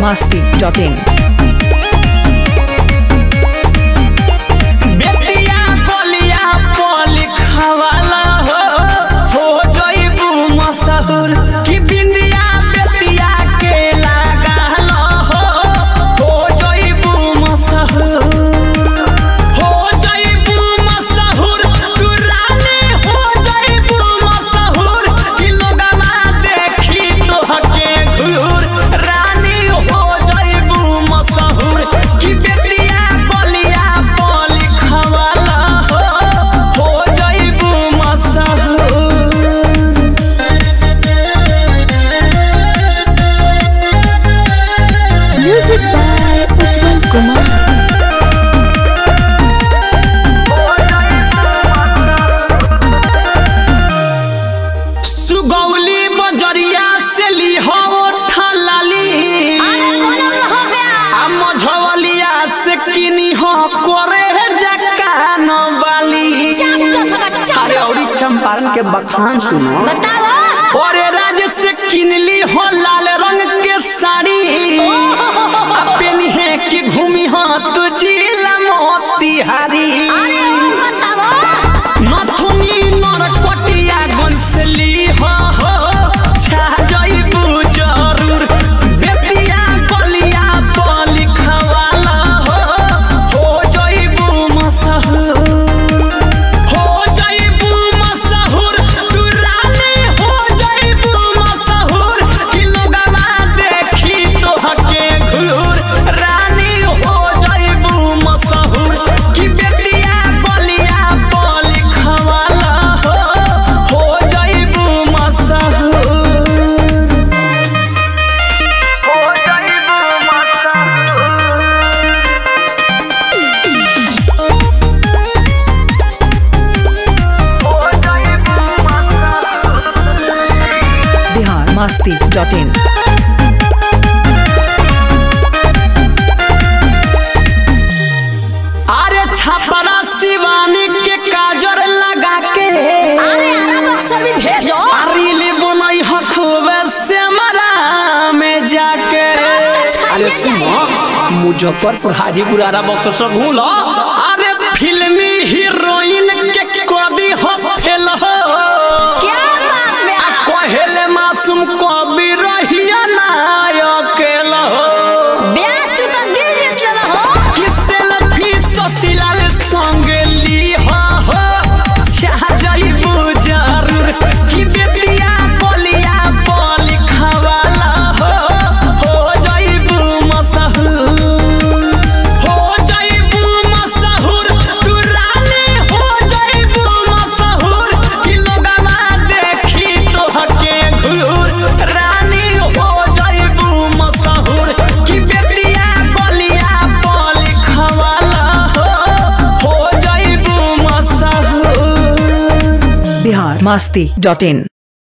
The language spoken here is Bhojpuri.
masti.in. बेटिया बलिया पर लिखवाला हो हो जइबू मशहूर कि बिंदिया बेटिया के लगाल हो हो जइबू मशहूर हो जइबू मशहूर तू रानी हो जइबू मशहूर कि लोगवा देखी तोहके घूर रानी हो जइबू मशहूर कि बेटिया बलिया पर लिखवाला हो हो जइबू मशहूर Music by Ujjwal Kumar. Sugauli बजरिया से ली हो ठलाली आ मझवलिया से किनी हो करे जकान वाली अरे औरी चंपारण के बखान सुनो और राज से किनली हो लाल रंग के साड़ी आ पेनिहे के घूमी हो तू जिला मोतिहारी नथुनी नरकटिया गंसली हो हो छा जइबू जरूर बेटिया बलिया पर लिखवाला हो हो जइबू मशहूर हो जइबू मशहूर तू रानी हो जइबू मशहूर कि लोगवा देखी तोहके घूर रानी हो जइबू मशहूर कि बेटिया बलिया पर लिखवाला हो हो जइबू मशहूर हो जइबू मशहूर हो जइबू मशहूर Bihar masti.in. अरे छपरा शिवानी के काजर लगा के अरिली बनई हखुबे से मरा में जाके अरे सुनो मुजफ्फरपुर हाजीपुर आरा बक्सर सब घूलो अरे फिल्मी हीरोइन के कदी हो फेल हो कहेले मासूम कवि रहिया नायक हो किसल भी ससिलाल संगे ली हो हो छा जइबू जरूर कि बेटिया बलिया पर लिखवाला हो हो जइबू मशहूर हो जइबू मशहूर तू रानी हो जइबू मशहूर कि लोगवा देखी तोहके घूर रानी हो जइबू मशहूर कि बेटिया बलिया पर लिखवाला हो हो जइबू मशहूर Bihar masti.in.